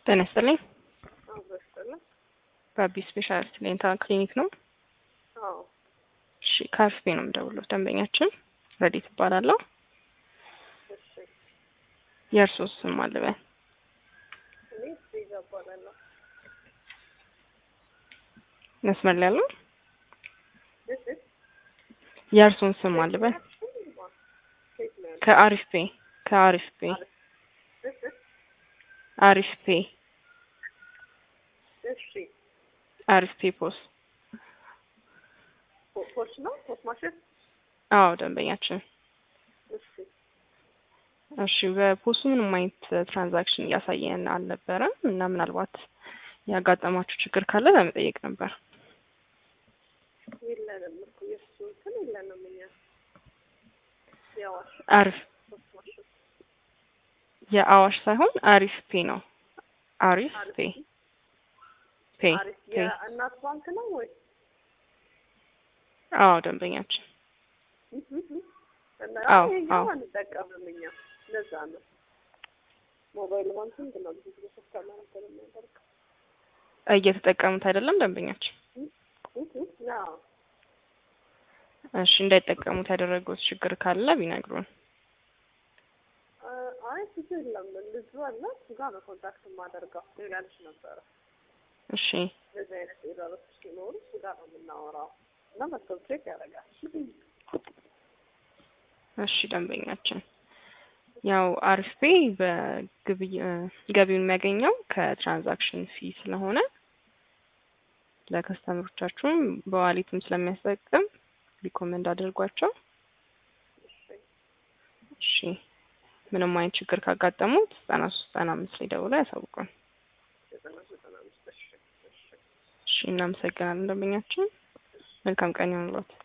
ጤና ይስጥልኝ። አብሮ ይስጥልኝ። በአቢ ስፔሻሊቲ ዴንታል ክሊኒክ ነው። አዎ እሺ ከአርፌ ነው የምደውለው። ደንበኛችን ረዲት እባላለሁ። እሺ። የእርስዎ ስም አልበል? እኔ ስትሪዛ እባላለሁ። መስመር ላይ ያለው እሺ። የእርስዎን ስም አልበል? ሴት ነው ያለው። ከአሪፍ ፔ ከአሪፍ ፔ እሺ። አሪፍ ፔ እሺ። አሪፍ ፔ ፖስ ፖ- ፖስ ነው ፖስ ማሽን። አዎ ደንበኛችን እሺ። እሺ በፖሱ ምንም አይነት ትራንዛክሽን እያሳየን አልነበረም እና ምናልባት ያጋጠማችሁ ችግር ካለ ለመጠየቅ ነበር። የለንም እኮ የእሱ እንትን የለንም እኛ የአዋሽ አሪፍ ፖስ ማሽን የአዋሽ ሳይሆን አሪፍ ፔ ነው። አሪፍ ፔ ፔ አሪፍ ፔ የእናት ባንክ ነው ወይ? አዎ ደንበኛችን እና አዎ፣ ይሄኛው አዎ። አንጠቀምም እኛ ለዛ ነው ሞባይል ባንኪንግ ነው ብዙ ጊዜ ስልካላ ነበር የሚያደርገው። እየተጠቀሙት አይደለም ደንበኛችን። አዎ እሺ እንዳይጠቀሙት ያደረጉት ችግር ካለ ቢነግሩን። አይ ብዙ የለም ልጁ አለ እሱ ጋር ነው ኮንታክት የማደርገው ሌላ ልጅ ነበረ እሺ እንደዚህ አይነት ኤረሮች ሲኖሩ እሱ ጋር ነው የምናወራው እና መጥተው ቼክ ያደርጋል እሺ ደንበኛችን ያው አሪፍ ፔ በግብይ እ ገቢውን የሚያገኘው ከትራንዛክሽን ፊ ስለሆነ ለከስተመሮቻችሁም በዋሊትም ስለሚያስጠቅም ሪኮመንድ አድርጓቸው። እሺ ምንም አይነት ችግር ካጋጠሙት ዘጠና ሶስት ዘጠና አምስት ላይ ደውለው ያሳውቁን። ዘጠና ዘጠና አምስት እሺ እሺ እሺ እናመሰግናለን ደንበኛችን። መልካም ቀን ይሁንልዎት።